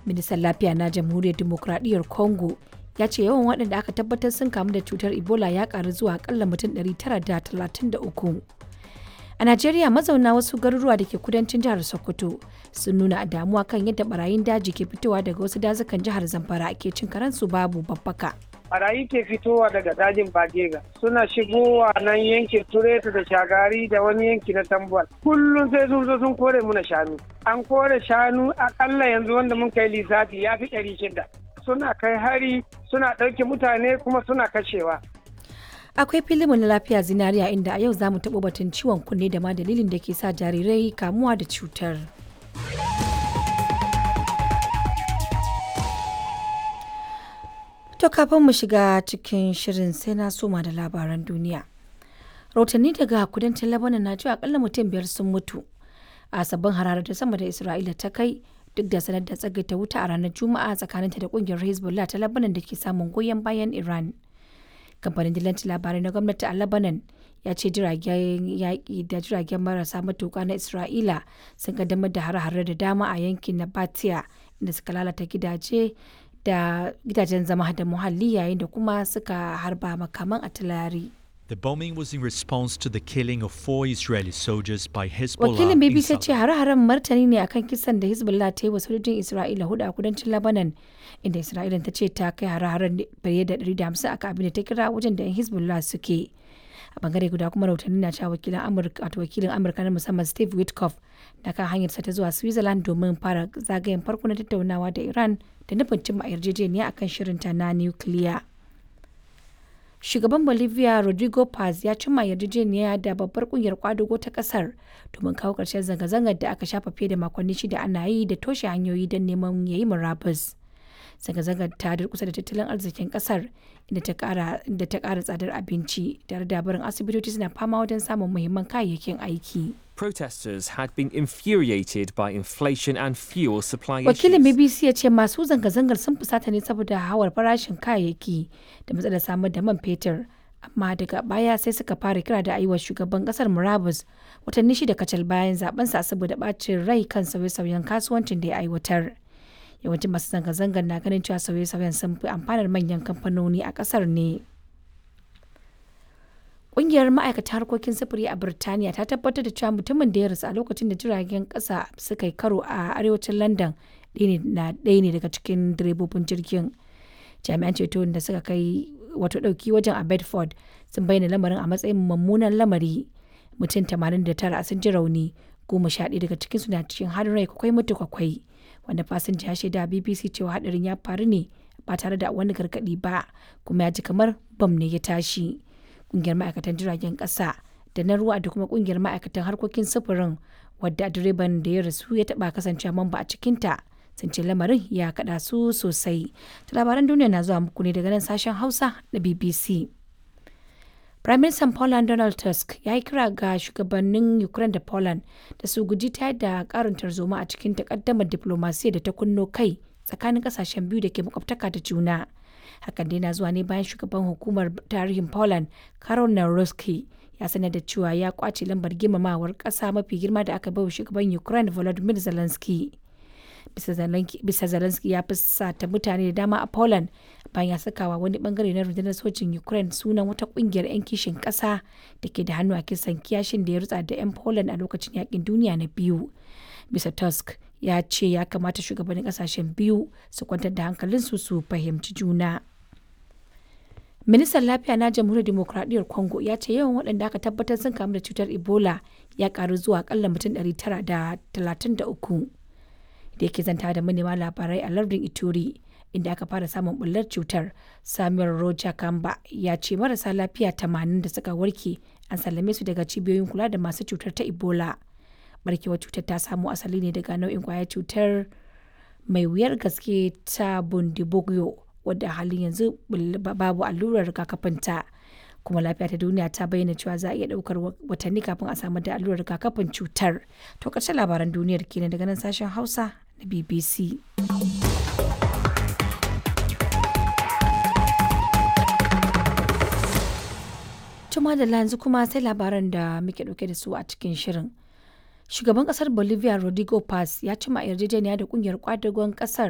ministan lafiya na jamhuriyar demokradiyyar congo ya ce yawan waɗanda aka tabbatar sun kamu da cutar ebola ya karu zuwa akalla mutum 933 a najeriya mazauna wasu garuruwa da ke kudancin jihar sokoto sun nuna damuwa kan yadda barayin daji ke fitowa daga wasu dazukan jihar zamfara ke cin karansu babu babbaka barayi ke fitowa daga dajin bagega suna shigowa nan yankin tureta da shagari da wani yanki na tambuwal kullum sai sun zo sun kore muna shanu an kore shanu akalla yanzu wanda mun kai lissafi ya fi ɗari shida suna kai hari suna ɗauke mutane kuma suna kashewa akwai filimin na lafiya zinariya inda a yau za mu taɓa batun ciwon kunne da ma dalilin da ke sa jarirai kamuwa da cutar To kafin mu shiga cikin shirin sai na soma da labaran duniya. Rahotanni daga kudancin Lebanon na cewa akalla mutum biyar sun mutu a sabbin hararar ta sama da Isra'ila ta kai duk da sanar da tsagaita wuta a ranar Juma'a tsakaninta da kungiyar Hezbollah ta Lebanon da ke samun goyon bayan Iran. Kamfanin dillancin labarai na gwamnati a Lebanon ya ce jiragen yaƙi da jiragen marasa matuƙa na Isra'ila sun kaddamar da hare-hare da dama a yankin Nabatia inda suka lalata gidaje da gidajen zama da muhalli yayin da kuma suka harba makaman atilari. The bombing was in response to the killing of four Israeli soldiers by Hezbollah. Wakilin in BBC South- ce hare-haren martani ne akan kisan da Hezbollah ta yi wa sojojin Isra'ila hudu a kudancin Lebanon inda Isra'ila ta ce ta kai hare-haren fiye da 150 aka abin da ta kira wajen da 'yan Hezbollah suke. A bangare guda kuma rahotanni na cewa wakilin Amurka wato wakilin Amurka na musamman Steve Witkoff na kan hanyarsa ta zuwa Switzerland domin fara zagayen farko na tattaunawa da Iran da nufin cimma yarjejeniya akan shirinta na nukiliya. shugaban bolivia rodrigo paz ya cimma yarjejeniya da babbar kungiyar kwadago ta kasar domin kawo ƙarshen zanga-zangar da aka shafa fiye da makonni shida ana yi da toshe hanyoyi don neman yayi murabus zanga-zangar ta durkusa da tattalin arzikin kasar inda ta kara tsadar abinci tare da barin asibitoci suna fama wajen samun muhimman kayayyakin aiki Protesters had been infuriated by inflation and fuel supply wakilin issues. bbc ya ce masu zanga-zangar sun fusata ne saboda hawar farashin kayayyaki da matsalar samar da man fetur amma daga baya sai suka fara kira da ayiwa shugaban kasar murabus watanni shida kacal bayan zabensa saboda bacin rai kan sauye-sauyen kasuwancin da ya aiwatar yawancin masu zanga-zangar na ganin cewa sauye-sauyen sun fi amfanar manyan kamfanoni a kasar ne Ƙungiyar ma'aikata harkokin sufuri a Birtaniya ta tabbatar da cewa mutumin da ya rasu a lokacin da jiragen ƙasa suka yi karo a arewacin London ɗaya ne daga cikin direbobin jirgin. Jami'an ceto da suka kai wato ɗauki wajen a Bedford sun bayyana lamarin a matsayin mummunan lamari. Mutum 89 sun ji rauni, goma sha ɗaya daga cikinsu na cikin harin rai kwakwai mutu kwakwai. Wanda fasinja ya shaida BBC cewa hadarin ya faru ne ba tare da wani gargaɗi ba, kuma ya ji kamar bam ne ya tashi. kungiyar ma'aikatan jiragen ƙasa da na ruwa da kuma kungiyar ma'aikatan harkokin sufurin wadda direban da ya rasu ya taɓa kasancewa mamba a cikinta sun ce lamarin ya kaɗa su sosai ta labaran duniya na zuwa muku ne daga nan sashen hausa na bbc Prime Minister Poland Donald Tusk ya yi kira ga shugabannin Ukraine da Poland da su guji tayar da karin tarzoma a cikin takaddamar diplomasiya da ta kunno kai tsakanin kasashen biyu da ke makwabtaka da juna. hakan dai na zuwa ne bayan shugaban hukumar tarihin poland karol naroski ya sanar da cewa ya kwace lambar girmamawar kasa mafi girma da aka bai wa shugaban ukraine volodymyr zelensky bisa zelensky ya fusata mutane da dama a poland bayan ya sakawa wani bangare na rundunar sojin ukraine sunan wata kungiyar 'yan kishin kasa da ke da hannu a kisan kiyashin da ya rutsa da 'yan poland a lokacin yakin duniya na biyu bisa tusk ya ce ya kamata shugabannin kasashen biyu su kwantar da hankalinsu su fahimci juna ministan lafiya na jamhuriyar demokradiyyar congo ya ce yawan waɗanda aka tabbatar sun kamu da cutar ebola ya karu zuwa akalla mutum 933 da yake zanta da manema labarai a lardin ituri inda aka fara samun bullar cutar samuel roja kamba ya ce marasa lafiya 80 da suka warke an sallame su daga cibiyoyin kula da masu cutar ta ebola barkewar cutar ta samo asali ne daga nau'in kwayar cutar mai wuyar gaske ta bundibugyo wadda halin yanzu babu allurar rigakafinta kuma lafiya ta duniya ta bayyana cewa za a iya daukar watanni kafin a samar da allurar rigakafin cutar to ƙarshen labaran duniyar kenan daga nan sashen hausa na bbc Tuma da yanzu kuma sai labaran da muke dauke da su a cikin shirin. Shugaban kasar Bolivia Rodrigo Paz ya cima yarjejeniya da kungiyar kwadagon kasar